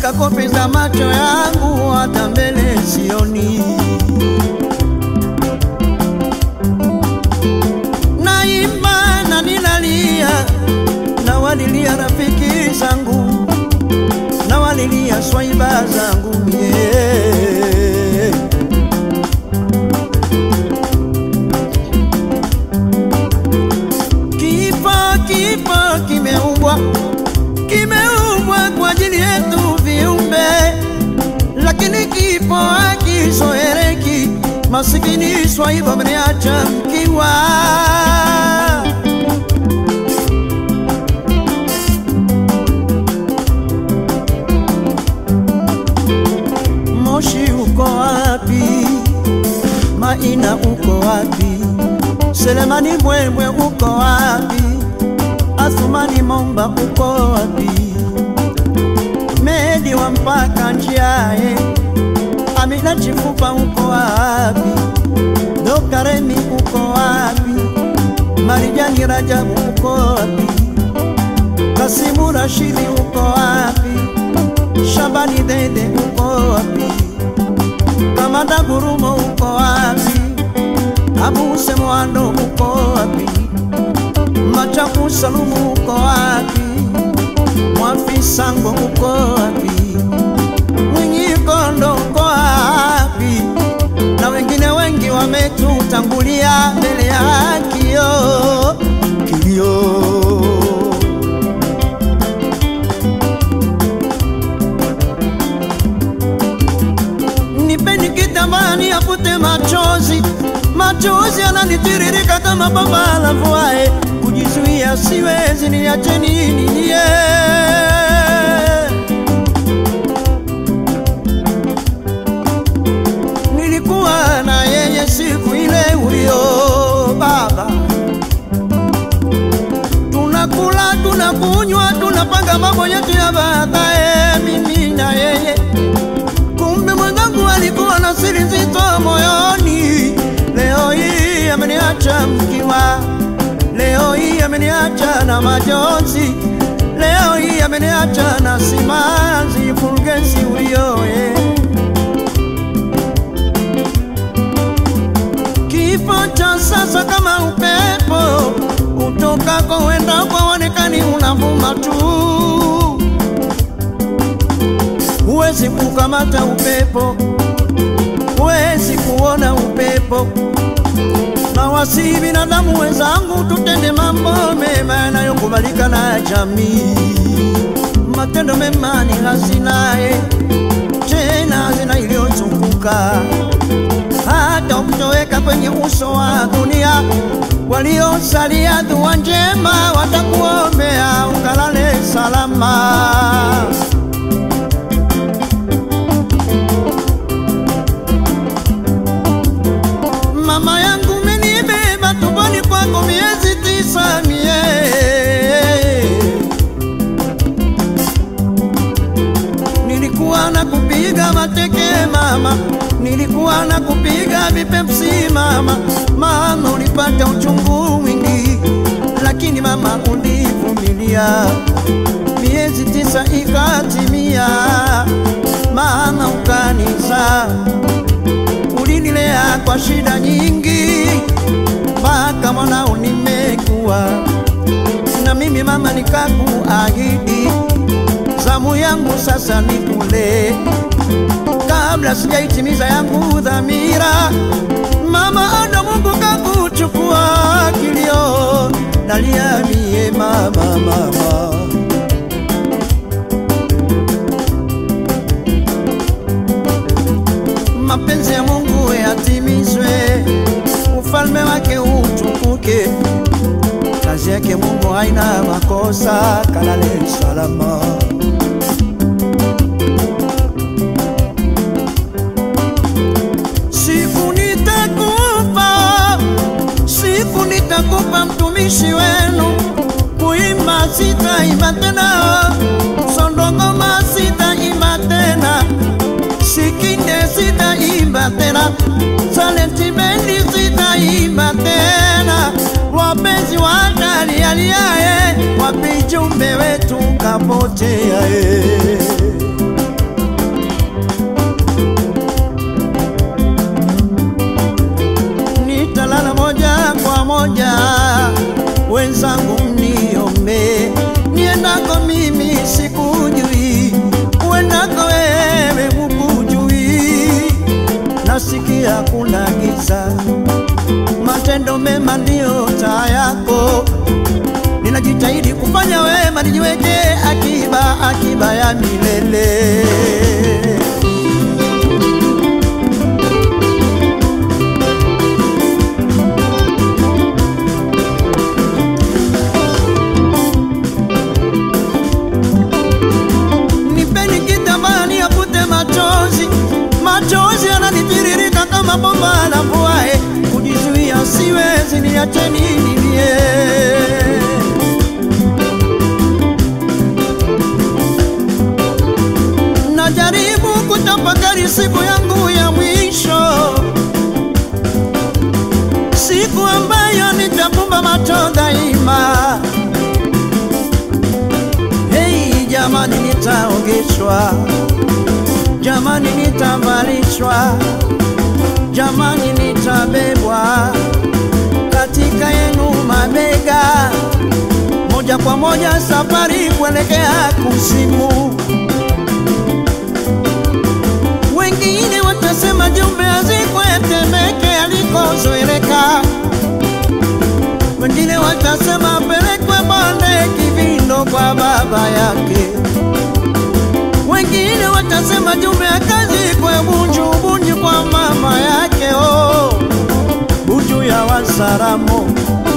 mpaka kope za macho yangu, hata mbele sioni. Naimba na ninalia, na walilia rafiki zangu, na walilia swaiba zangu mie. Kifo, kifo kimeumbwa, kimeumbwa kwa ajili yetu viumbe, lakini kifo hakizoeleki. Masikini swaiba mniacha mkiwa Moshi uko wapi? Maina uko wapi? Selemani Mwemwe uko wapi? Athumani Momba uko wapi? Medi wa mpaka njiae, Amina Chifupa uko wapi? Dokaremi uko wapi? Marijani Rajabu uko wapi? Kasimu Rashidi uko wapi? Shabani Dede uko wapi? Kamanda Gurumo uko wapi? Abu Semwando uko wapi? Machaku Salumu uko wapi? Mwafi Sango uko wapi? Mwinyi Kondo uko wapi? Na wengine wengi wametutangulia mbele ya kio kilio nipeni kitambani afute machozi, machozi yananitiririka kama baba lavuae, kujizuia siwezi, niache nini niye nilikuwa na yeye siku ile ulio baba, tunakula tunakunywa, tunapanga mambo yetu ya baadaye, mimi na yeye kumbe mwenzangu alikuwa na siri nzito moyoni. Leo hii ameniacha mkiwa, leo hii ameniacha na majonzi, leo hii ameniacha na simanzi. Fulgensi ulioye kifo cha sasa kama upepo utokako wenda kwa onekani unavuma tu huwezi kukamata upepo, huwezi kuona upepo. Na wasi binadamu wenzangu, tutende mambo mema yanayokubalika na jamii. Matendo mema ni hazinaye, tena hazina iliyozunguka hata ukitoweka kwenye uso wa dunia, waliosalia dua njema watakuombea ukalale salama. Mama yangu menibeba tumboni kwako miezi tisa mie Nilikuwa na kupiga mateke mama, nilikuwa na kupiga vipepsi mama, mama ulipata uchungu mwingi, lakini mama ulivumilia, miezi tisa ikatimia, mama ukanizaa ulinilea kwa shida nyingi mpaka mwanao nimekuwa, na mimi mama nikakuahidi zamu yangu sasa nikule, kabla sijaitimiza yangu dhamira. Mama ada Mungu kakuchukua kilio, nalia mie mama, mama mapenzi ya Mungu yatimizwe, ufalme wake utukuke. Kazi yake Mungu haina makosa, kalale salama. Siku nitakupa, siku nitakupa mtumishi wenu, kuimba sitaimba tena, sondongoma sitaimba tena Sikinde sitaimba tena, Salentimendi sitaimba tena, wapenzi watalialiae, wapi jumbe wetu kapotea e. wema ndio taa yako. Ninajitahidi kufanya wema, nijiweke akiba, akiba ya milele. Nipeni kitambaa niyafute machozi, machozi yananitiririka kama bomba la mvua. eh. Kujizuia siwezi, niacheni nilie. Najaribu kutafakari siku yangu ya mwisho, siku ambayo nitafumba macho daima. Hei jamani, nitaogeshwa, jamani, nitavalishwa, jamani, nitabebwa katika yenu mabega, moja kwa moja safari kuelekea kuzimu. Wengine watasema jumbe azikwe Temeke alikozoeleka, wengine watasema apelekwe Bonde Kivindo kwa baba yake, wengine watasema jumbe akazikwe Bunju Bunju kwa mama yake. Oh, Bunju ya Wasaramo